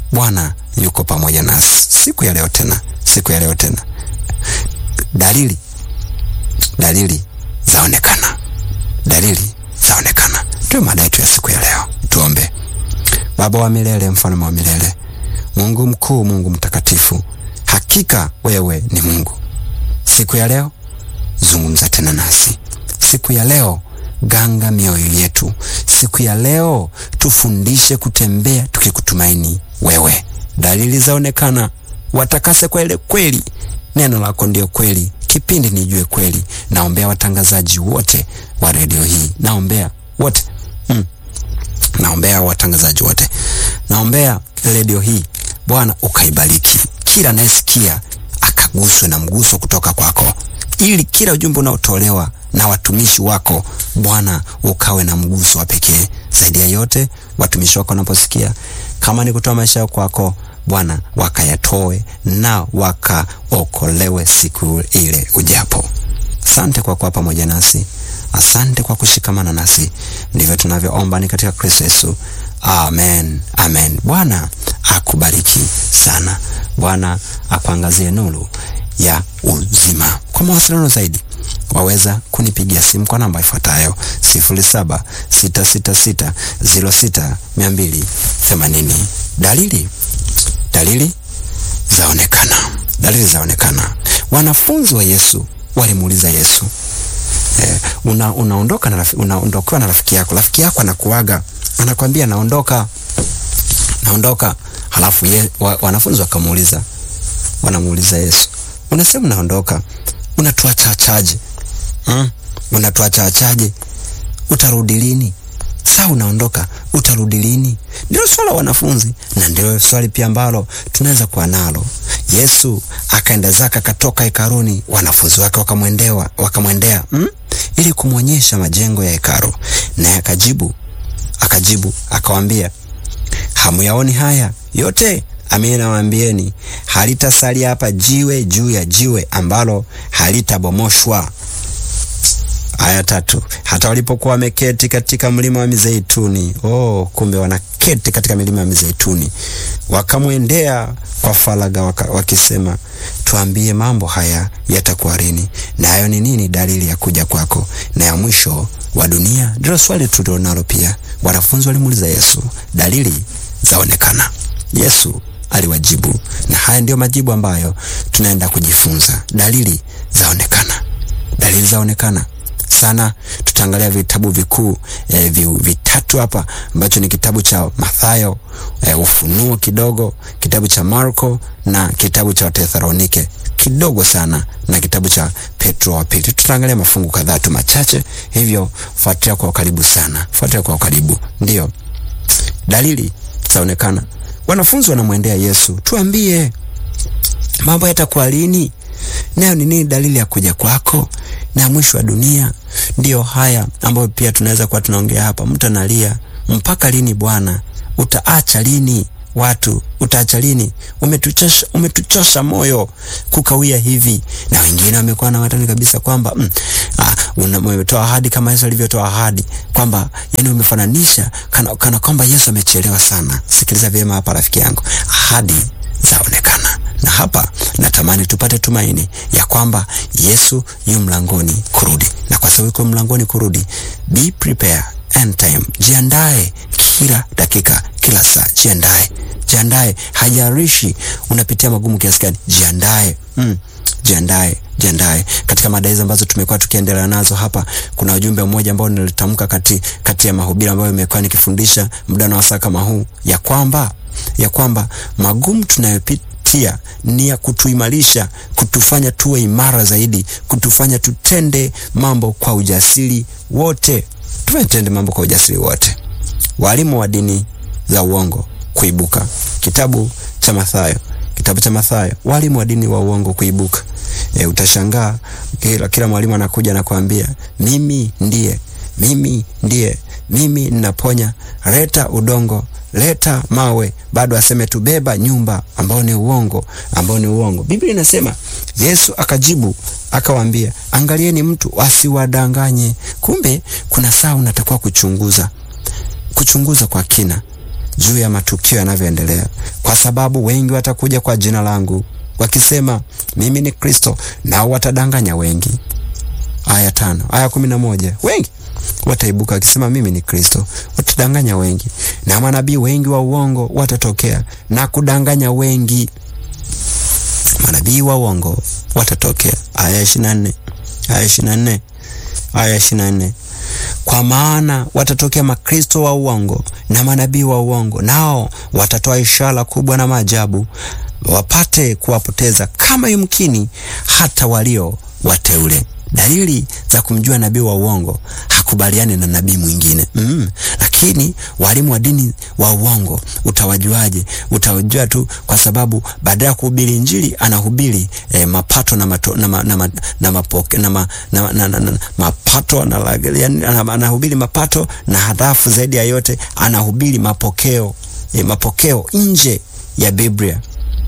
Bwana yuko pamoja nasi siku ya leo tena, siku ya leo tena. Dalili dalili zaonekana, dalili zaonekana. Ndio mada yetu ya siku ya leo. Tuombe. Baba wa milele, mfalme wa milele, Mungu mkuu, Mungu mtakatifu, hakika wewe ni Mungu. Siku ya leo zungumza tena nasi. Siku ya leo ganga mioyo yetu. Siku ya leo tufundishe kutembea tukikutumaini wewe. Dalili zaonekana, watakase kwa ile kweli. Neno lako ndio kweli, kipindi nijue kweli. Naombea watangazaji wote wa redio hii, naombea wote mm. Naombea watangazaji wote, naombea redio hii Bwana ukaibariki, kila anayesikia akaguswe na mguso kutoka kwako, ili kila ujumbe unaotolewa na watumishi wako Bwana ukawe na mguso wa pekee. Zaidi ya yote, watumishi wako wanaposikia kama ni kutoa maisha yao kwako Bwana, wakayatoe na wakaokolewe siku ile ujapo. Asante kwa kuwa pamoja nasi, asante kwa kushikamana nasi. Ndivyo tunavyoomba ni katika Kristo Yesu, amen, amen. Bwana akubariki sana, Bwana akuangazie nuru ya uzima. Kwa mawasiliano zaidi waweza kunipigia simu kwa namba ifuatayo sifuri saba sita sita sita ziro sita mia mbili themanini. Dalili dalili zaonekana, dalili zaonekana. Wanafunzi wa Yesu walimuuliza Yesu eh, una, unaondoka na unaondokewa na rafiki yako, rafiki yako anakuaga anakwambia naondoka, naondoka. Halafu ye, wa, wanafunzi wakamuuliza, wanamuuliza Yesu, unasema naondoka, unatuachachaje? Hmm? Unatuachachaje? Utarudi lini? Saa unaondoka, utarudi lini? Ndilo swala wanafunzi, na ndilo swali pia ambalo tunaweza kuwa nalo. Yesu akaenda zake, akatoka hekaruni, wanafunzi wake wakamwendewa wakamwendea hmm? ili kumwonyesha majengo ya hekaru, naye akajibu akajibu akawaambia, hamuyaoni haya yote? Amini nawaambieni, halitasalia hapa jiwe juu ya jiwe ambalo halitabomoshwa. Aya tatu. Hata walipokuwa wameketi katika mlima wa Mizeituni, oh, kumbe wanaketi katika milima ya Mizeituni, wakamwendea kwa faraga waka, wakisema, tuambie mambo haya yatakuwa lini, nayo ni nini dalili ya kuja kwako na ya mwisho wa dunia? Ndilo swali tulionalo pia. Wanafunzi walimuuliza Yesu, dalili zaonekana. Yesu aliwajibu, na haya ndiyo majibu ambayo tunaenda kujifunza. Dalili zaonekana, dalili zaonekana sana. Tutaangalia vitabu vikuu eh, vitatu hapa ambacho ni kitabu cha Mathayo eh, Ufunuo kidogo, kitabu cha Marko na kitabu cha Wathesalonike kidogo sana, na kitabu cha Petro wa pili. Tutaangalia mafungu kadhaa tu machache, hivyo fuatilia kwa ukaribu sana, fuatilia kwa ukaribu. Ndiyo dalili zaonekana. Wanafunzi wanamwendea Yesu, tuambie mambo yatakuwa lini, nayo ni nini dalili ya kuja kwako na mwisho wa dunia? Ndiyo haya ambayo pia tunaweza kuwa tunaongea hapa. Mtu analia, mpaka lini Bwana? Utaacha lini watu? Utaacha lini? Umetuchosha, umetuchosha moyo kukawia hivi. Na wengine wamekuwa na watani kabisa kwamba mm, ah, umetoa ahadi kama Yesu alivyotoa ahadi kwamba, yani umefananisha kana, kana kwamba Yesu amechelewa sana. Sikiliza vyema hapa rafiki yangu, ahadi zaonekana na hapa natamani tupate tumaini ya kwamba Yesu yu mlangoni kurudi, na kwa sababu yuko mlangoni kurudi, be prepare end time, jiandae kila dakika, kila saa, jiandae, jiandae. Hajarishi unapitia magumu kiasi gani, jiandae mm. Jiandae, jiandae. Katika mada hizo ambazo tumekuwa tukiendelea nazo hapa, kuna ujumbe mmoja ambao nilitamka kati, kati ya mahubiri ambayo nimekuwa nikifundisha muda na wasaa kama huu, ya kwamba ya kwamba magumu tunayopitia ni ya kutuimarisha, kutufanya tuwe imara zaidi, kutufanya tutende mambo kwa ujasiri wote, tutende mambo kwa ujasiri wote. Walimu wa dini za uongo kuibuka. Kitabu cha Mathayo, kitabu cha Mathayo, walimu wa dini wa uongo kuibuka. E, utashangaa kila, kila mwalimu anakuja na kuambia mimi ndiye, mimi ndiye, mimi ninaponya, leta udongo leta mawe, bado aseme tubeba nyumba, ambao ni uongo, ambao ni uongo. Biblia inasema Yesu akajibu akawaambia, angalieni mtu asiwadanganye. Kumbe kuna saa unatakiwa kuchunguza, kuchunguza kwa kina juu ya matukio yanavyoendelea. kwa sababu wengi watakuja kwa jina langu wakisema mimi ni Kristo, nao watadanganya wengi. Aya tano, aya kumi na moja wengi wataibuka wakisema mimi ni Kristo, watadanganya wengi, na manabii wengi wa uongo watatokea na kudanganya wengi. Manabii wa uongo watatokea. Aya ishirini na nne aya ishirini na nne aya ishirini na nne kwa maana watatokea makristo wa uongo na manabii wa uongo, nao watatoa ishara kubwa na maajabu, wapate kuwapoteza kama yumkini hata walio wateule. Dalili za kumjua nabii wa uongo, hakubaliani na nabii mwingine mm. Lakini walimu wa dini wa uongo utawajuaje? Utawajua tu kwa sababu baada ya kuhubiri Injili anahubiri eh, mapato na mato, na ma, na ma, na mapoke, na ma, na, na, na, na, mapato na, yani, anahubiri mapato na halafu zaidi ya yote anahubiri mapokeo eh, mapokeo nje ya Biblia,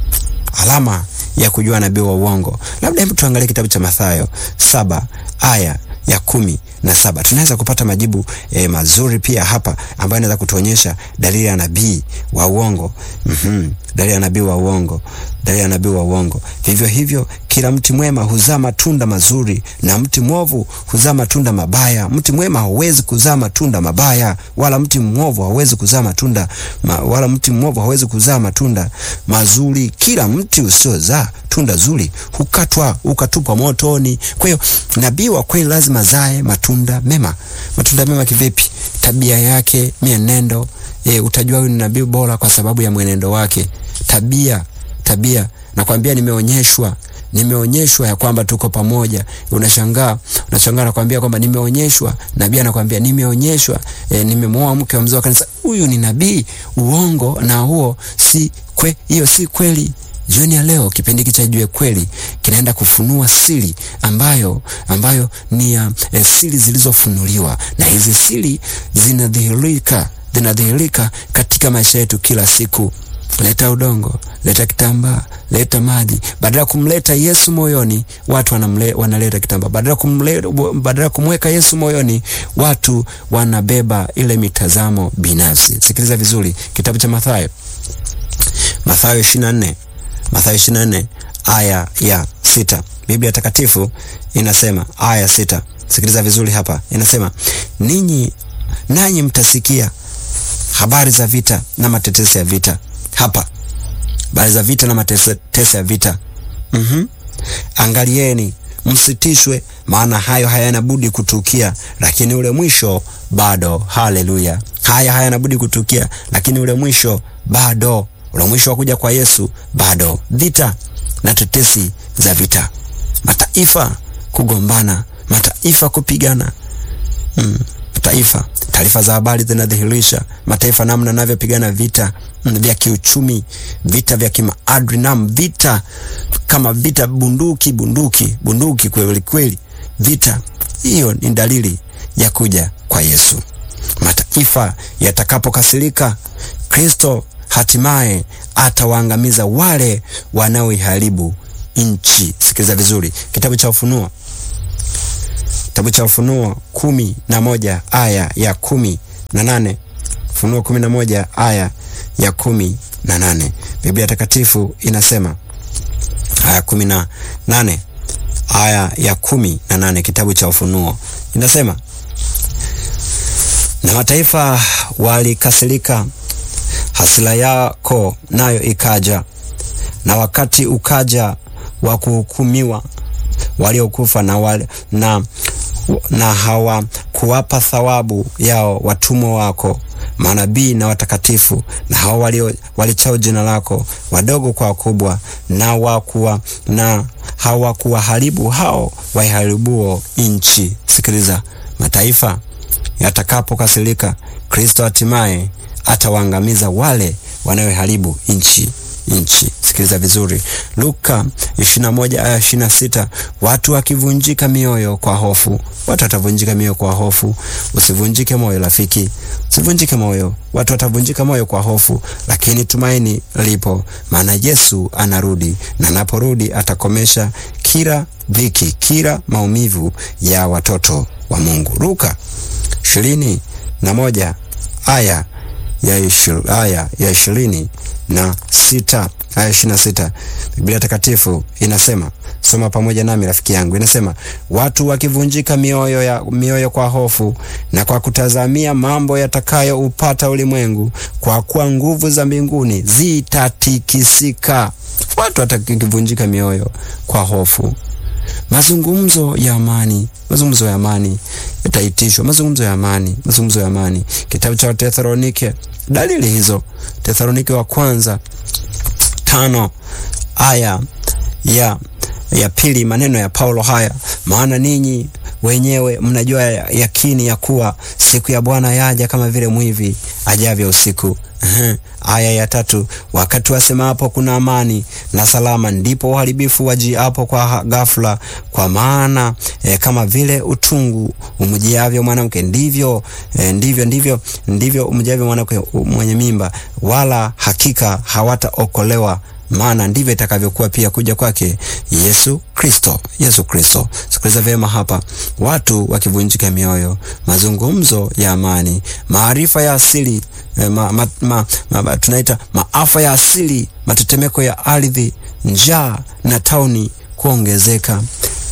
alama ya kujua nabii wa uongo. Labda hebu tuangalie kitabu cha Mathayo saba aya ya kumi na saba. Tunaweza kupata majibu eh, mazuri pia hapa ambayo inaweza kutuonyesha dalili ya nabii wa uongo. Mm-hmm. Dalili ya nabii wa uongo, dalili ya nabii wa uongo. Vivyo hivyo kila mti mwema huzaa matunda mazuri na mti mwovu huzaa matunda mabaya. Mti mwema hauwezi kuzaa matunda mabaya, wala mti mwovu hauwezi kuzaa matunda ma, wala mti mwovu hauwezi kuzaa matunda mazuri. Kila mti usiozaa tunda zuri hukatwa ukatupwa motoni. Kwa hiyo nabii wa kweli lazima zae matunda mema. Matunda mema kivipi? Tabia yake, mienendo. E, utajua huyu ni nabii bora kwa sababu ya mwenendo wake. Tabia, tabia. Nakwambia nimeonyeshwa nimeonyeshwa ya kwamba tuko pamoja. Unashangaa, unashangaa nakwambia kwamba nimeonyeshwa. Nabii anakwambia nimeonyeshwa, e, nimemwoa mke wa mzee wa kanisa. Huyu ni nabii. Uongo na huo si kwe, hiyo si kweli. Jioni ya leo kipindi hiki cha Jue Kweli kinaenda kufunua siri ambayo ambayo ni ya e, siri zilizofunuliwa, na hizi siri zinadhihirika zinadhihirika katika maisha yetu kila siku. Leta udongo, leta kitambaa, leta maji. Badala ya kumleta Yesu moyoni, watu wanamle, wanaleta kitambaa. Badala kumleta, badala ya kumweka Yesu moyoni, watu wanabeba ile mitazamo binafsi. Sikiliza vizuri, kitabu cha Mathayo, Mathayo 24, Mathayo 24 aya ya sita. Biblia Takatifu inasema aya sita. Sikiliza vizuri hapa, inasema ninyi nanyi mtasikia habari za vita na matetesi ya vita hapa habari za vita na matetesi ya vita. mm-hmm. Angalieni msitishwe, maana hayo hayana budi kutukia, lakini ule mwisho bado. Haleluya! Haya hayana budi kutukia, lakini ule mwisho bado. Ule mwisho wa kuja kwa Yesu bado. Vita na tetesi za vita, mataifa kugombana, mataifa kupigana. mm. Mataifa taarifa za habari zinadhihirisha mataifa namna navyopigana vita vya kiuchumi, vita vya kimaadili, nam vita kama vita bunduki bunduki bunduki, kweli kweli, vita hiyo ni dalili ya kuja kwa Yesu. Mataifa yatakapokasirika, Kristo hatimaye atawaangamiza wale wanaoiharibu nchi. Sikiliza vizuri, kitabu cha Ufunuo kitabu cha Ufunuo kumi na moja aya ya kumi na nane Ufunuo kumi na moja aya ya kumi na nane Biblia Takatifu inasema aya kumi na nane aya ya kumi na nane kitabu cha Ufunuo inasema, na mataifa walikasirika, hasira yako nayo ikaja, na wakati ukaja wa kuhukumiwa waliokufa na, wale, na na hawakuwapa thawabu yao watumwa wako manabii na watakatifu, na hao walio walichao jina lako, wadogo kwa wakubwa, na wakuwa na hawakuwaharibu hao waiharibuo nchi. Sikiliza, mataifa yatakapokasirika, Kristo hatimaye atawaangamiza wale wanaoharibu nchi nchi. Sikiliza vizuri, Luka 21 aya 26, watu wakivunjika mioyo kwa hofu. Watu watavunjika mioyo kwa hofu. Usivunjike moyo rafiki, usivunjike moyo. Watu watavunjika moyo kwa hofu, lakini tumaini lipo, maana Yesu anarudi, na anaporudi atakomesha kila dhiki, kila maumivu ya watoto wa Mungu. Luka ishirini na moja aya ya ishir, aya ya ishirini na sita aya ishirini na sita Biblia Takatifu inasema, soma pamoja nami rafiki yangu, inasema watu wakivunjika mioyo, ya, mioyo kwa hofu na kwa kutazamia mambo yatakayoupata ulimwengu, kwa kuwa nguvu za mbinguni zitatikisika. Watu watakivunjika mioyo kwa hofu mazungumzo ya amani, mazungumzo ya amani yataitishwa, mazungumzo ya amani, mazungumzo ya amani. Kitabu cha Wathesalonike, dalili hizo, Thesalonike wa kwanza tano aya ya ya pili, maneno ya Paulo haya, maana ninyi wenyewe mnajua yakini ya kuwa siku ya Bwana yaja kama vile mwivi ajavyo usiku. Aya ya tatu, wakati wasemapo kuna amani na salama, ndipo uharibifu wajiapo kwa ghafla. Kwa maana e, kama vile utungu umjiavyo mwanamke, ndivyo e, ndivyo ndivyo ndivyo umjiavyo mwanamke mwenye mimba, wala hakika hawataokolewa maana ndivyo itakavyokuwa pia kuja kwake Yesu Kristo. Yesu Kristo. Sikiliza vyema hapa, watu wakivunjika mioyo, mazungumzo ya amani, maarifa ya asili eh, ma, ma, ma, ma, tunaita maafa ya asili, matetemeko ya ardhi, njaa na tauni kuongezeka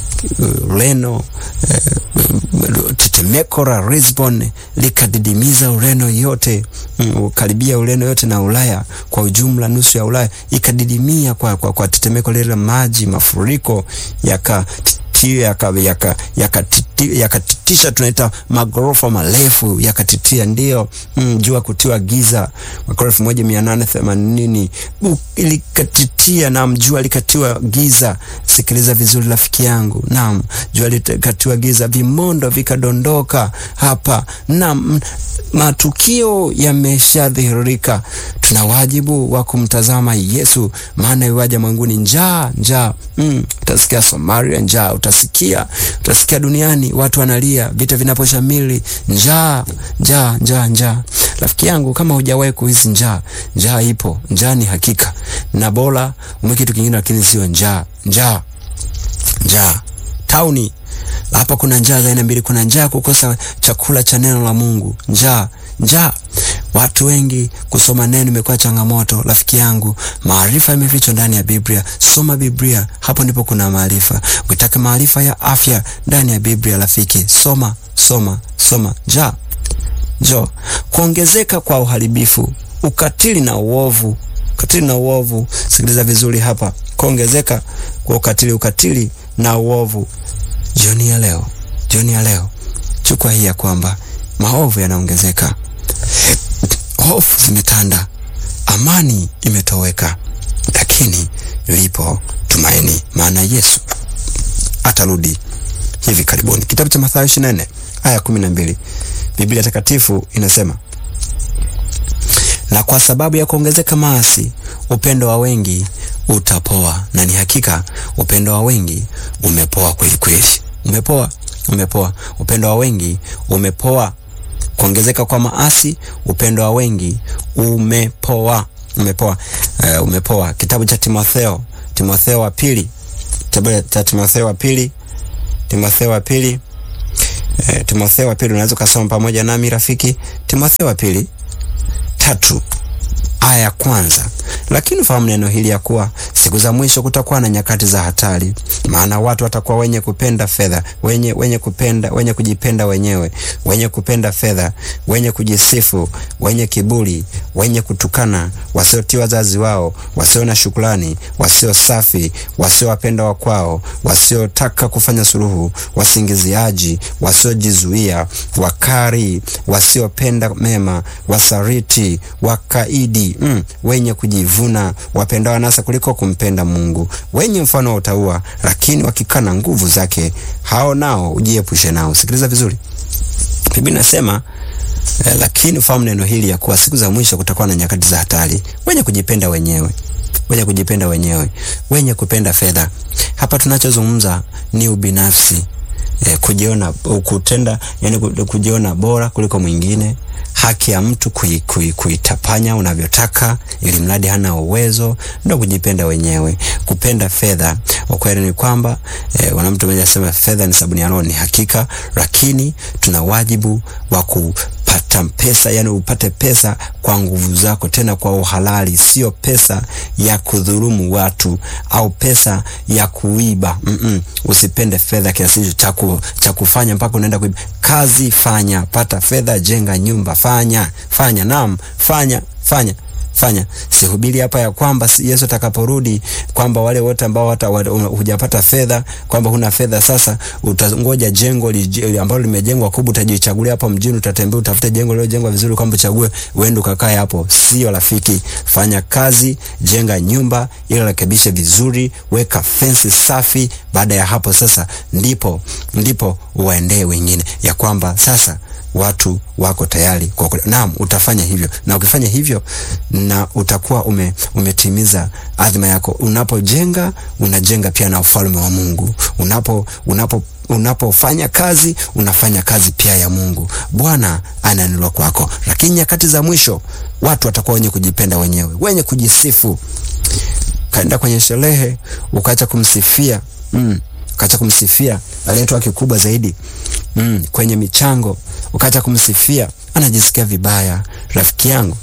Ureno eh, tetemeko la Lisbon likadidimiza Ureno yote mm, karibia Ureno yote na Ulaya kwa ujumla, nusu ya Ulaya ikadidimia kwa, kwa, kwa tetemeko lile la maji, mafuriko yaka yakatitisha yaka, yaka tunaita magorofa marefu yakatitia, ndio mm, jua kutiwa giza mwaka elfu moja mia nane themanini ilikatitia. Naam, jua likatiwa giza. Sikiliza vizuri rafiki yangu, naam, jua likatiwa giza, vimondo vikadondoka hapa. Naam, matukio yameshadhihirika. Tuna wajibu wa kumtazama Yesu, maana iwaja mwanguni njaa njaa. Mm, utasikia Somalia njaa, utasikia utasikia duniani watu wanalia, vita vinaposhamili, njaa njaa njaa njaa. Rafiki yangu, kama hujawahi kuhisi njaa, njaa ipo, njaa ni hakika, na bora ume kitu kingine, lakini sio njaa njaa njaa. Tauni hapa kuna njaa za aina mbili. Kuna njaa kukosa chakula cha neno la Mungu, njaa njaa. Watu wengi kusoma neno imekuwa changamoto. Rafiki yangu, maarifa yamefichwa ndani ya Biblia. Soma Biblia, hapo ndipo kuna maarifa. Ukitaka maarifa ya afya ndani ya Biblia, rafiki, soma soma soma. Njaa jo, kuongezeka kwa uharibifu, ukatili na uovu, ukatili na uovu. Sikiliza vizuri hapa, kuongezeka kwa ukatili, ukatili na uovu. Jioni ya leo, jioni ya leo, chukua hii ya kwamba maovu yanaongezeka, hofu zimetanda, amani imetoweka, lakini lipo tumaini, maana Yesu atarudi hivi karibuni. Kitabu cha Mathayo 24 aya 12, Biblia Takatifu inasema na kwa sababu ya kuongezeka maasi, upendo wa wengi utapoa. Na ni hakika upendo wa wengi umepoa kweli kweli, umepoa, umepoa. Upendo wa wengi umepoa. Kuongezeka kwa maasi, upendo wa wengi umepoa, umepoa, uh, umepoa. Kitabu cha Timotheo, Timotheo wa pili, kitabu cha Timotheo wa pili, Timotheo wa pili, uh, Timotheo wa pili, unaweza ukasoma pamoja nami rafiki. Timotheo wa pili tatu aya ya kwanza. Lakini fahamu neno hili ya kuwa siku za mwisho kutakuwa na nyakati za hatari, maana watu watakuwa wenye kupenda fedha, wenye wenye kupenda wenye kujipenda wenyewe, wenye kupenda fedha, wenye kujisifu, wenye kiburi, wenye kutukana, wasiotii wazazi wao, wasio na shukrani, wasio safi, wasiowapenda wakwao, wasiotaka kufanya suluhu, wasingiziaji, wasiojizuia, wakari, wasiopenda mema, wasariti, wakaidi Mm, wenye kujivuna, wapendao anasa kuliko kumpenda Mungu, wenye mfano wa utaua, lakini wakikana nguvu zake, hao nao ujiepushe nao. Sikiliza vizuri, Biblia inasema eh, lakini fahamu neno hili ya kuwa siku za mwisho kutakuwa na nyakati za hatari, wenye kujipenda wenyewe, wenye kujipenda wenyewe, wenye kupenda fedha. Hapa tunachozungumza ni ubinafsi, eh, kujiona, kutenda, yani kujiona bora kuliko mwingine haki ya mtu kuitapanya kui, kui unavyotaka ili mradi hana uwezo, ndo kujipenda wenyewe. Kupenda fedha, ukweli ni kwamba e, wana mtu mmoja asema fedha ni sabuni ya roho. Ni hakika, lakini tuna wajibu wa pata pesa, yani upate pesa kwa nguvu zako, tena kwa uhalali, sio pesa ya kudhulumu watu au pesa ya kuiba. Mm -mm. Usipende fedha kiasi hicho cha kufanya mpaka unaenda kuiba. Kazi fanya, pata fedha, jenga nyumba, fanya fanya, naam, fanya fanya fanya. Sihubiri hapa ya kwamba Yesu atakaporudi kwamba wale wote ambao hata hujapata fedha kwamba huna fedha sasa utangoja jengo li, ambalo limejengwa kubwa, utajichagulia hapo mjini, utatembea utafute jengo lililojengwa vizuri kwamba uchague uende ukakae hapo. Sio rafiki. Fanya kazi, jenga nyumba ili rekebishe vizuri, weka fensi safi. Baada ya hapo sasa ndipo ndipo uwaendee wengine ya kwamba sasa watu wako tayari kwa naam, utafanya hivyo, na ukifanya hivyo na utakuwa ume, umetimiza adhima yako. Unapojenga unajenga pia na ufalme wa Mungu. Unapo unapo unapofanya kazi unafanya kazi pia ya Mungu. Bwana ananulwa kwako. Lakini nyakati za mwisho watu watakuwa wenye kujipenda wenyewe, wenye kujisifu. Kaenda kwenye sherehe ukaacha kumsifia mm, ukaacha kumsifia aliyetoa kikubwa zaidi mm, kwenye michango ukaacha kumsifia, anajisikia vibaya. Rafiki yangu,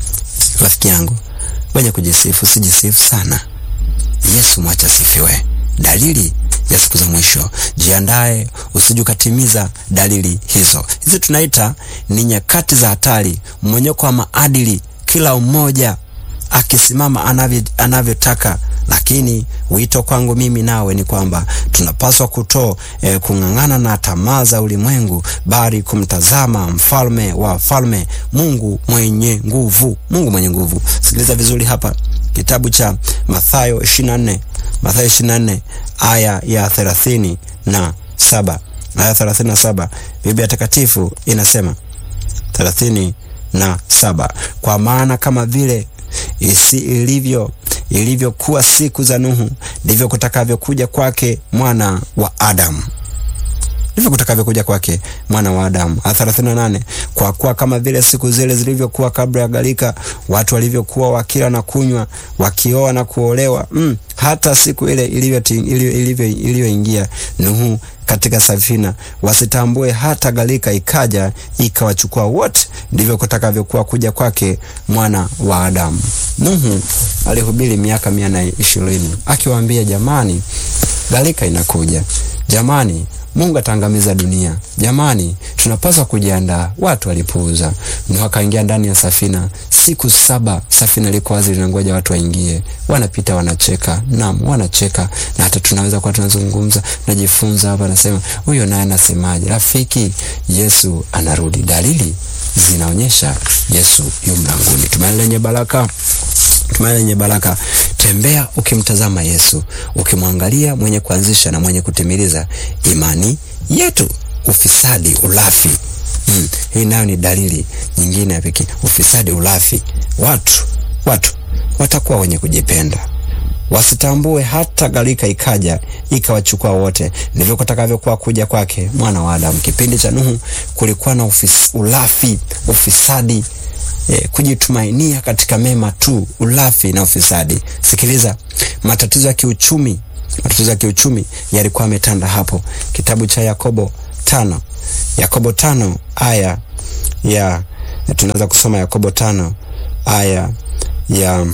rafiki yangu, wenye kujisifu sijisifu sana. Yesu mwacha sifiwe. Dalili ya siku za mwisho, jiandae usije ukatimiza dalili hizo. Hizi tunaita ni nyakati za hatari, mmonyoko wa maadili, kila mmoja akisimama anavyo anavyotaka lakini wito kwangu mimi nawe ni kwamba tunapaswa kuto eh, kung'ang'ana na tamaa za ulimwengu, bali kumtazama mfalme wa falme, Mungu mwenye nguvu, Mungu mwenye nguvu. Sikiliza vizuri hapa, kitabu cha Mathayo 24, Mathayo 24 aya ya thelathini na saba aya thelathini na saba Biblia Takatifu inasema thelathini na saba kwa maana kama vile isi ilivyo ilivyokuwa siku za Nuhu, ndivyo kutakavyokuja kwake mwana wa Adamu, ndivyo kutakavyokuja kwake mwana wa Adamu. thelathini na nane kwa kuwa kama vile siku zile zilivyokuwa kabla ya gharika, watu walivyokuwa wakila na kunywa, wakioa na kuolewa, mm, hata siku ile ilivyoingia Nuhu katika safina, wasitambue hata gharika ikaja ikawachukua wote, ndivyo kutakavyokuwa kuja kwake mwana wa Adamu. Nuhu alihubiri miaka mia na ishirini akiwaambia, jamani, gharika inakuja, jamani Mungu ataangamiza dunia. Jamani, tunapaswa kujiandaa. Watu walipuuza. Nuhu akaingia ndani ya safina. Siku saba safina liko wazi, linangoja watu waingie. Wanapita, wanacheka. Naam, wanacheka. Na hata tunaweza kuwa tunazungumza, najifunza hapa, nasema huyo naye anasemaje? Rafiki, Yesu anarudi. Dalili zinaonyesha Yesu yu mlangoni. Tumaini lenye baraka tumaini lenye baraka. Tembea ukimtazama Yesu, ukimwangalia mwenye kuanzisha na mwenye kutimiliza imani yetu. Ufisadi, ulafi, hmm. Hii nayo ni dalili nyingine ya pekee. Ufisadi, ulafi, watu watu watakuwa wenye kujipenda wasitambue hata gharika ikaja ikawachukua wote, ndivyo kutakavyokuwa kuja kwake mwana wa Adamu. Kipindi cha Nuhu kulikuwa na ufis, ulafi, ufisadi E, kujitumainia katika mema tu, ulafi na ufisadi. Sikiliza, matatizo ya kiuchumi, matatizo ya kiuchumi yalikuwa yametanda hapo. Kitabu cha Yakobo tano, Yakobo tano aya ya, tunaweza kusoma Yakobo tano aya ya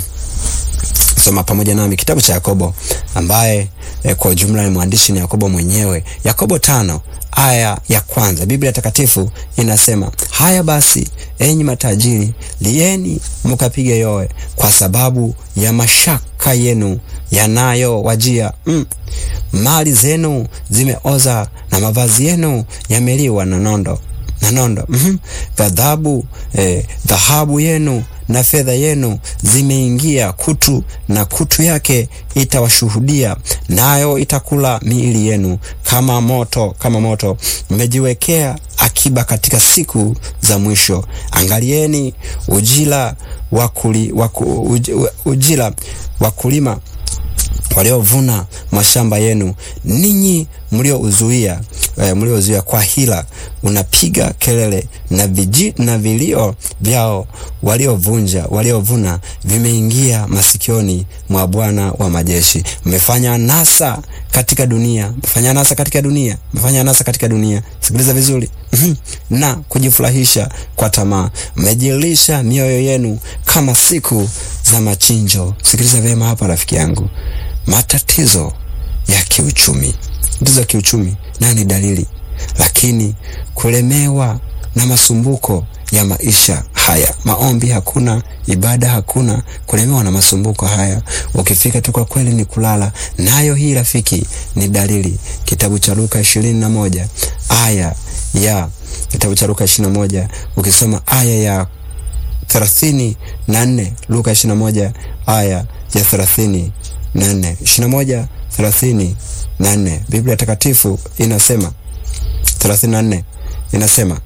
soma pamoja nami kitabu cha Yakobo ambaye e, kwa ujumla ni mwandishi ni Yakobo mwenyewe. Yakobo tano aya ya kwanza, Biblia Takatifu inasema haya basi, enyi matajiri, lieni mkapige yowe kwa sababu ya mashaka yenu yanayowajia. Mm. Mali zenu zimeoza na mavazi yenu yameliwa na nondo na nondo. mm -hmm. Ghadhabu eh, dhahabu yenu na fedha yenu zimeingia kutu, na kutu yake itawashuhudia, nayo itakula miili yenu kama moto, kama moto. Mmejiwekea akiba katika siku za mwisho. Angalieni ujira wakuli, waku, uj, ujira wakulima waliovuna mashamba yenu, ninyi mliouzuia eh, mliozuia kwa hila, unapiga kelele na viji, na vilio vyao waliovunja waliovuna vimeingia masikioni mwa Bwana wa majeshi. Mmefanya nasa katika dunia, mmefanya nasa katika dunia, mmefanya nasa katika dunia. Sikiliza vizuri na kujifurahisha kwa tamaa, mmejilisha mioyo yenu kama siku za machinjo. Sikiliza vyema hapa, rafiki yangu, matatizo ya kiuchumi, matatizo ya kiuchumi nayo ni dalili, lakini kulemewa na masumbuko ya maisha haya, maombi hakuna, ibada hakuna, kulemewa na masumbuko haya, ukifika tu kwa kweli ni kulala nayo. Hii rafiki ni dalili. Kitabu cha Luka ishirini na moja aya ya kitabu cha Luka ishirini na moja ukisoma aya ya thelathini na nne Luka ishirini na moja aya ya thelathini na nne ishirini na moja thelathini na nne Biblia Takatifu inasema thelathini na nne inasema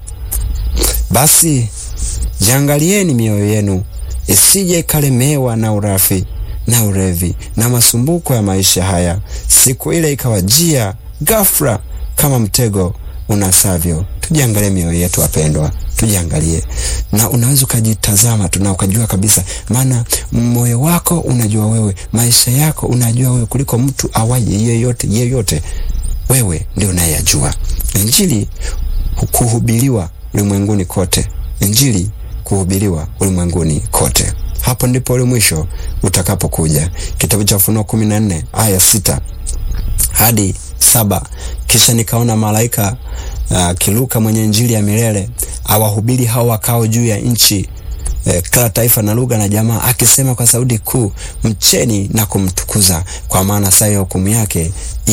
basi jiangalieni mioyo yenu isije ikalemewa na urafi na urevi na masumbuko ya maisha haya, siku ile ikawajia ghafla kama mtego unasavyo. Tujiangalie mioyo yetu wapendwa, tujiangalie, na unaweza ukajitazama tu na ukajua kabisa, maana moyo wako unajua wewe, maisha yako unajua wewe kuliko mtu awaye yeyote yeyote. Wewe ndio unayejua. Injili kuhubiriwa ulimwenguni kote, Injili kuhubiriwa ulimwenguni kote. Hapo ndipo ule mwisho utakapokuja. Kitabu cha Ufunuo kumi na nne aya sita hadi saba kisha nikaona malaika uh, kiluka mwenye injili ya milele awahubiri hao wakao juu ya nchi eh, kila taifa na lugha na jamaa, akisema kwa sauti kuu, mcheni na kumtukuza, kwa maana saa ya hukumu yake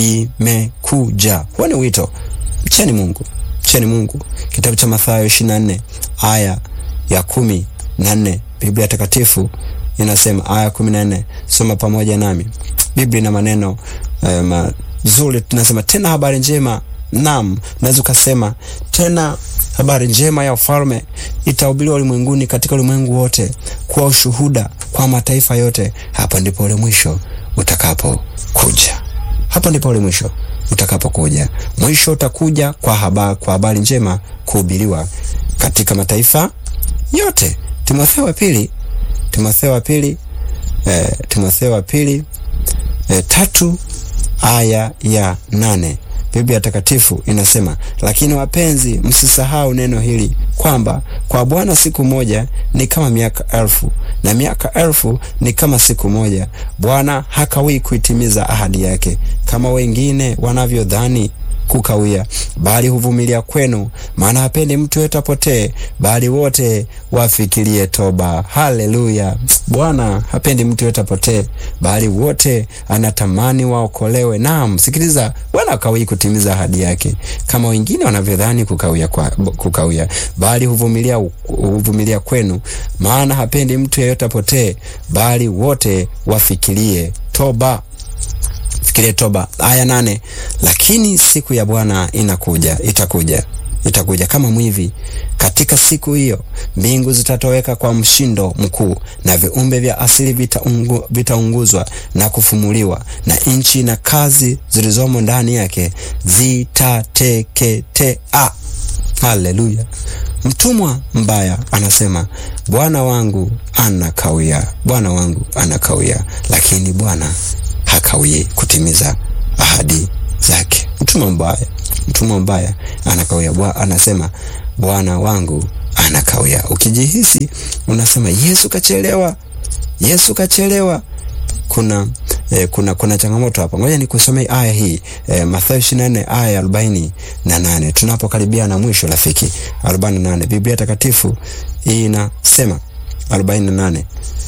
imekuja. Huo ni wito, mcheni Mungu, mcheni Mungu. Kitabu cha Mathayo ishirini na nne aya ya kumi na nne Biblia Takatifu inasema aya kumi na nne soma pamoja nami. Biblia ina maneno eh, mazuri. Tunasema tena habari njema, naam, naweza ukasema tena habari njema ya ufalme itahubiriwa ulimwenguni, katika ulimwengu wote, kuwa ushuhuda kwa mataifa yote. Hapo ndipo ule mwisho utakapokuja. Hapo ndipo ule mwisho utakapokuja. Mwisho utakuja kwa habari, kwa habari njema kuhubiriwa katika mataifa yote. Timotheo wa pili, Timotheo wa pili, eh, Timotheo wa pili eh, tatu aya ya nane Biblia Takatifu inasema, lakini wapenzi, msisahau neno hili kwamba kwa Bwana siku moja ni kama miaka elfu na miaka elfu ni kama siku moja. Bwana hakawii kuitimiza ahadi yake kama wengine wanavyodhani kukawia, bali huvumilia kwenu, maana hapendi mtu yeyote apotee, bali wote wafikirie toba. Haleluya! Bwana hapendi mtu yeyote apotee, bali wote anatamani waokolewe. Naam, sikiliza, Bwana hakawii kutimiza ahadi yake kama wengine wanavyodhani kukawia, kwa, kukawia, bali huvumilia, huvumilia kwenu, maana hapendi mtu yeyote apotee, bali wote wafikirie toba. Fikirie toba. Aya nane, lakini siku ya Bwana inakuja, itakuja, itakuja kama mwivi. Katika siku hiyo mbingu zitatoweka kwa mshindo mkuu, na viumbe vya asili vitaungu, vitaunguzwa na kufumuliwa, na nchi na kazi zilizomo ndani yake zitateketea. Haleluya! Mtumwa mbaya anasema bwana wangu anakawia, bwana wangu anakawia, lakini Bwana hakawie kutimiza ahadi zake. Mtumwa mbaya, mtumwa mbaya anakawia, bwa anasema bwana wangu anakawia. Ukijihisi unasema Yesu kachelewa, Yesu kachelewa, kuna eh, kuna kuna changamoto hapa. Ngoja nikusomee aya hii eh, Mathayo 24 aya ya 48. Tunapokaribia na mwisho rafiki, 48 Biblia Takatifu inasema 48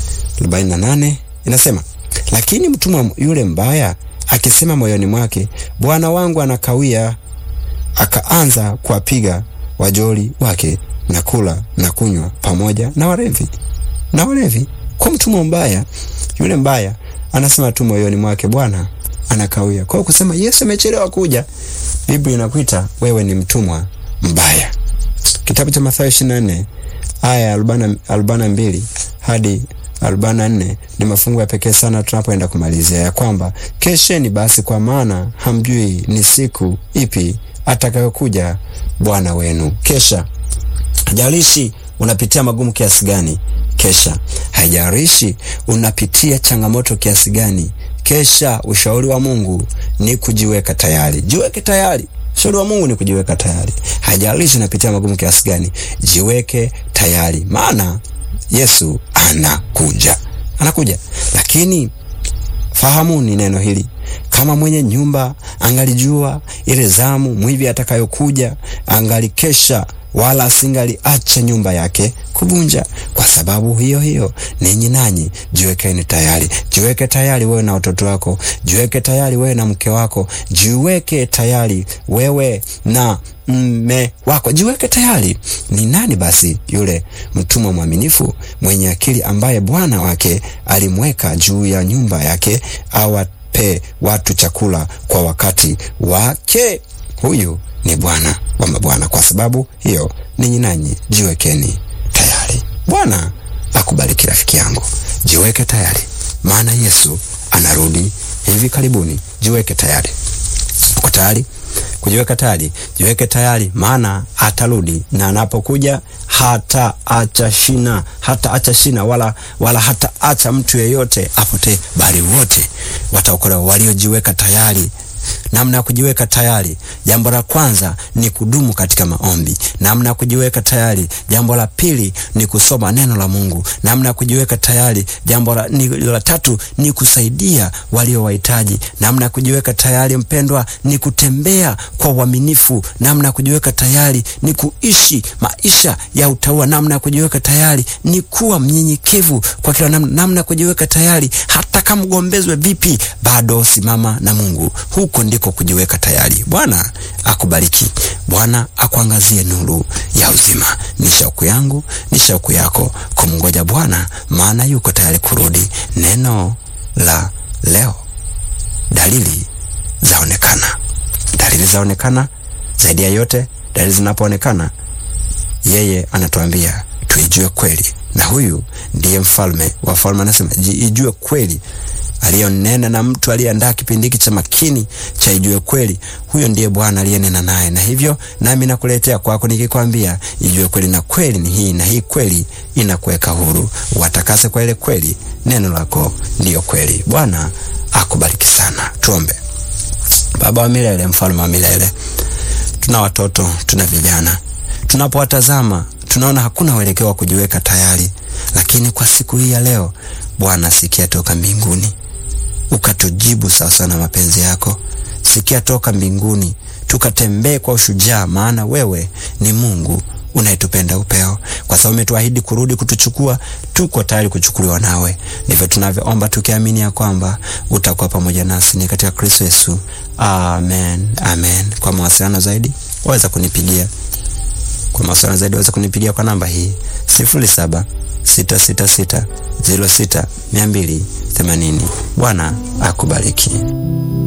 48 inasema lakini mtumwa yule mbaya akisema moyoni mwake, bwana wangu anakawia, akaanza kuwapiga wajoli wake na kula na kunywa pamoja na walevi na walevi. Kwa mtumwa mbaya yule mbaya anasema tu moyoni mwake, bwana anakawia. Kwa kusema Yesu amechelewa kuja, Biblia inakuita wewe ni mtumwa mbaya. Kitabu cha Mathayo 24 aya ya arobaini na mbili hadi arobaini na nne ni mafungu ya pekee sana tunapoenda kumalizia, ya kwamba kesheni basi, kwa maana hamjui ni siku ipi atakayokuja Bwana wenu. Kesha. Haijalishi unapitia magumu kiasi gani, kesha. Haijalishi unapitia changamoto kiasi gani, kesha. Ushauri wa Mungu ni kujiweka tayari. Jiweke tayari. Ushauri wa Mungu ni kujiweka tayari. Haijalishi unapitia magumu kiasi gani, jiweke tayari, maana Yesu anakuja, anakuja. Lakini fahamuni neno hili, kama mwenye nyumba angalijua ile zamu mwivi atakayokuja, angalikesha wala asingaliacha nyumba yake kuvunja. Kwa sababu hiyo hiyo, ninyi nanyi jiwekeni tayari. Jiweke tayari wewe na watoto wako, jiweke tayari wewe na mke wako, jiweke tayari wewe na mme wako, jiweke tayari. Ni nani basi yule mtumwa mwaminifu mwenye akili ambaye bwana wake alimweka juu ya nyumba yake awape watu chakula kwa wakati wake? Huyu ni Bwana wa mabwana. Kwa sababu hiyo, ninyi nanyi jiwekeni tayari. Bwana akubariki rafiki yangu, jiweke tayari, maana Yesu anarudi hivi karibuni. Jiweke tayari. Uko tayari kujiweka tayari? Jiweke tayari, maana atarudi, na anapokuja hata acha shina, hata acha shina wala, wala hata acha mtu yeyote apotee, bali wote wataokolewa waliojiweka tayari. Namna ya kujiweka tayari, jambo la kwanza ni kudumu katika maombi. Namna ya kujiweka tayari, jambo la pili ni kusoma neno la Mungu. Namna ya kujiweka tayari, jambo la, ni, la tatu ni kusaidia walio wahitaji. Namna ya kujiweka tayari, mpendwa, ni kutembea kwa uaminifu. Namna ya kujiweka tayari ni kuishi maisha ya utaua. Namna ya kujiweka tayari ni kuwa mnyenyekevu kwa kila namna. Namna ya kujiweka tayari, hata kama ugombezwe vipi, bado simama na Mungu. Huko ndiko kujiweka tayari. Bwana akubariki, Bwana akuangazie nuru ya uzima. Ni shauku yangu, ni shauku yako kumngoja Bwana, maana yuko tayari kurudi. Neno la leo, dalili zaonekana, dalili zaonekana. Zaidi ya yote, dalili zinapoonekana, yeye anatuambia tuijue kweli, na huyu ndiye mfalme wa falme, anasema ijue kweli aliyonena na mtu aliyeandaa kipindi hiki cha makini cha ijue kweli, huyo ndiye Bwana aliyenena naye. Na hivyo nami nakuletea kwako nikikwambia ijue kweli, na kweli ni hii, na hii kweli inakuweka huru. Watakase kwa ile kweli, neno lako ndiyo kweli. Bwana akubariki sana. Tuombe. Baba wa milele, mfalme wa milele, tuna watoto, tuna vijana, tunapowatazama tunaona hakuna uelekeo wa kujiweka tayari, lakini kwa siku hii ya leo Bwana, sikia toka mbinguni ukatujibu sawasawa na mapenzi yako. Sikia toka mbinguni tukatembee kwa ushujaa, maana wewe ni Mungu unayetupenda upeo, kwa sababu umetuahidi kurudi kutuchukua. Tuko tayari kuchukuliwa nawe. Ndivyo tunavyoomba tukiamini ya kwamba utakuwa pamoja nasi, ni katika Kristo Yesu, amen, amen. Kwa mawasiliano zaidi waweza kunipigia kwa mawasiliano zaidi waweza kunipigia kwa namba hii sifuri saba sita sita sita ziro sita mia mbili themanini. Bwana akubariki.